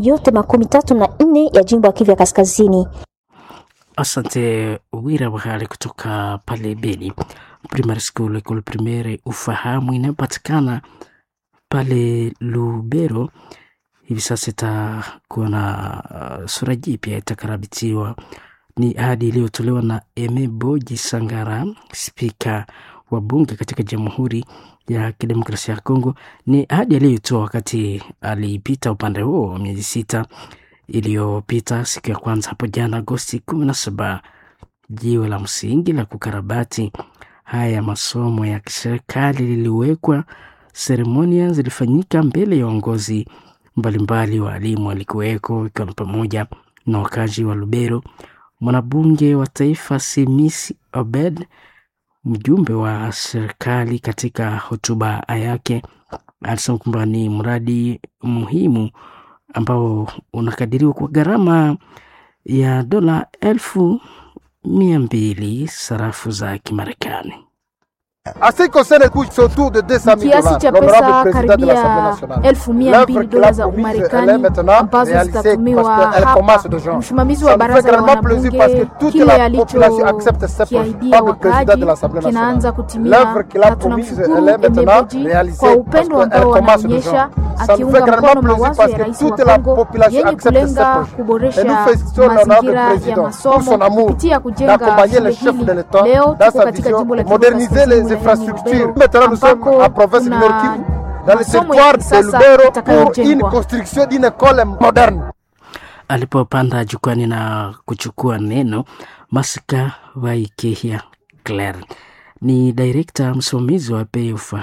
yote makumi tatu na nne ya jimbo ya Kivu ya Kaskazini. Asante Wira Wahali kutoka pale Beni Primary School, Ecole Primaire Ufahamu inayopatikana pale Lubero. Hivi sasa itakuwa na uh, sura jipya itakarabitiwa. Ni ahadi iliyotolewa na Eme Boji Sangara, spika wa bunge katika Jamhuri ya Kidemokrasia ya Kongo. Ni ahadi aliyoitoa wakati alipita upande huo miezi sita iliyopita siku ya kwanza hapo jana Agosti kumi na saba. Jiwe la msingi la kukarabati haya masomo ya kiserikali liliwekwa. Seremonia zilifanyika mbele ya uongozi mbalimbali, waalimu walikuweko, ikiwa ni pamoja na wakazi wa Lubero. Mwanabunge wa taifa Simisi Obed, mjumbe wa serikali, katika hotuba yake alisema kwamba ni mradi muhimu ambao unakadiriwa kwa gharama ya dola elfu mia mbili sarafu za Kimarekani. Kiasi cha pesa karibia elfu mia mbili dola za Umarekani ambazo zitatumiwa hapa. Msimamizi wa baraza la wanabunge kile alichokiahidia wakaaji kinaanza kutimia, na tunamshukuru Emebeji kwa upendo ambao anaonyesha akiunga mkono mawazo ya rais wa Kongo yenye kulenga kuboresha mazingira ya masomo kupitia kujenga shule hili. Leo tuko katika jimbo la Kivu Kaskazini ambako kuna masomo ya kisasa itakayojengwa. Alipopanda jukwani na kuchukua neno, Masika Waikehia Claire ni direkta msimamizi wa PEUFA